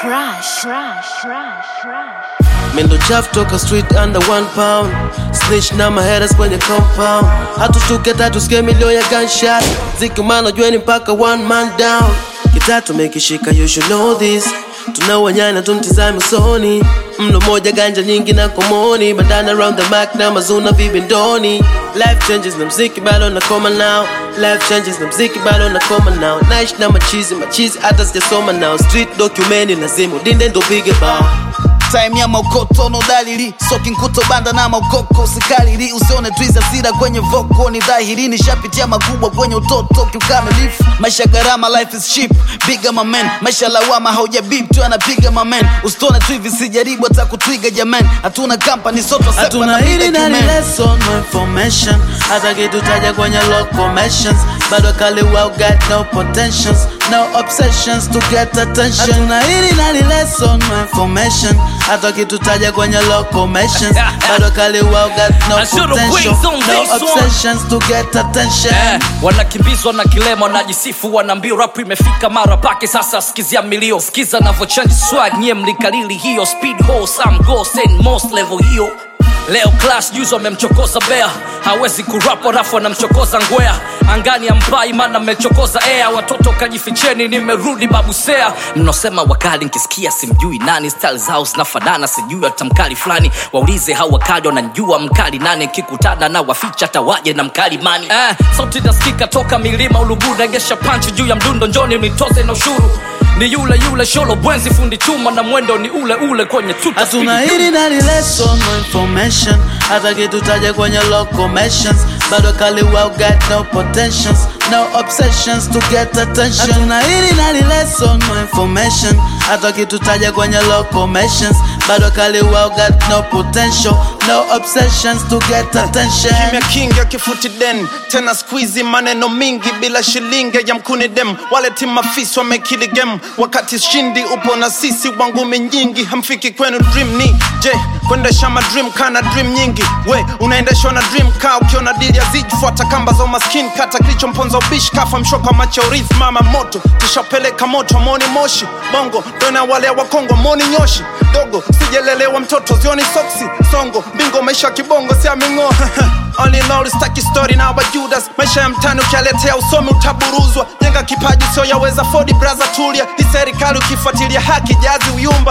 Crush, crush, crush, crush. Mendo chafu toka street under one pound Snitch na maheras kwenye compound Hatushtuke tatusikie milio ya gunshot Ziki umano jweni mpaka one man down Kitatu mekishika you should know this tunawanyana tumtizame usoni mno moja ganja nyingi na komoni bandana around the mark na mazuna vibindoni life changes na mziki bado nakoma now life changes na mziki bado nakoma now naishi na machizi machizi hata sijasoma now street documeni lazima udinde ndo pige bao time ya maokoto no dalili soki nkuto banda na maokoko sikalili usione twiza sira kwenye voko ni dhahiri nishapitia makubwa kwenye utoto kiukamilifu maisha gharama life is cheap piga mamen maisha lawama hauja bip tu anapiga mamen usitone tu hivi sijaribu hata kutwiga jaman hatuna company soto hatuna hili na lesson no information hata kitu taja kwenye locomotions bado kali wow got no potentials no obsessions to get attention hatuna hili na lesson no information hata kitu taja kwenye locomotions bado kali wow got no I should've potential wings on no this one. obsessions to get attention Eh, wanakimbizwa na kilema wanajisifu wanaambia rap imefika mara pake sasa sikizia milio skiza navochange swag nyie mlikalili hiyo speed ho some ghost and most level hiyo leo class juzi wamemchokoza bea hawezi kurap rafu anamchokoza ngwea angani ampai mana mmechokoza air watoto kajificheni nimerudi babusea mnaosema wakali nkisikia simjui nani style zao zinafanana sijui hata mkali fulani waulize hao wakali wananjua mkali nani nkikutana na waficha hata waje na mkali mani eh, sauti nasikika toka milima ulubu nagesha panchi juu ya mdundo njoni nitoze na ushuru ni yule yule sholo bwenzi fundi chuma na mwendo ni ule ule kwenye tuta hatuna speedy hili na lesson no information hata kitu taja kwenye locomotions bado kali wow got no potentials no obsessions to get attention hatuna hili na lesson no information hata kitu taja kwenye locomotions bado kali wow got no potential no obsessions to get attention kimya kingi akifuti den tena squeezy maneno mingi bila shilingi ya mkuni dem wale timafisi wamekili game wakati shindi upo na sisi wangumi nyingi hamfiki kwenu dream ni je kuendesha madream kana dream nyingi we unaendeshwa na dream ka ukiona dili ya ziji fuata kamba za umaskini kata kilichomponza ubishi kafa mshoka macho urithi mama moto tushapeleka moto moni moshi bongo dona wale wa kongo moni nyoshi dogo sijelelewa mtoto zioni soksi songo bingo maisha kibongo siamingo All in all, staki story na wa Judas maisha ya mtani ukialetea usomi utaburuzwa jenga kipaji sio yaweza fodi braza tulia hii serikali ukifuatilia haki jazi uyumba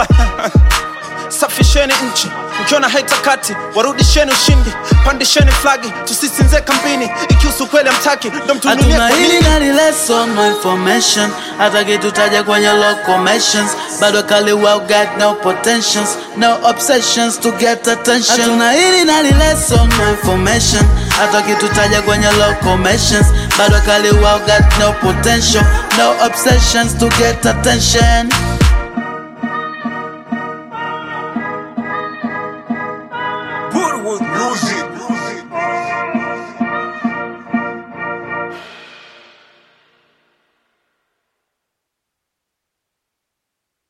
safisheni nchi mkiona haitakati warudisheni ushindi pandisheni flagi tusisinze kambini ikihusu kweli amtaki ndo mtununie hatuna kwa hili nini na lesson no information hata kitu taja kwenye locomotions bado kali wow got no potentials no obsessions to get attention hatuna hili na lesson no information hata kitu taja kwenye locomotions bado kali wow got no potential no obsessions to get attention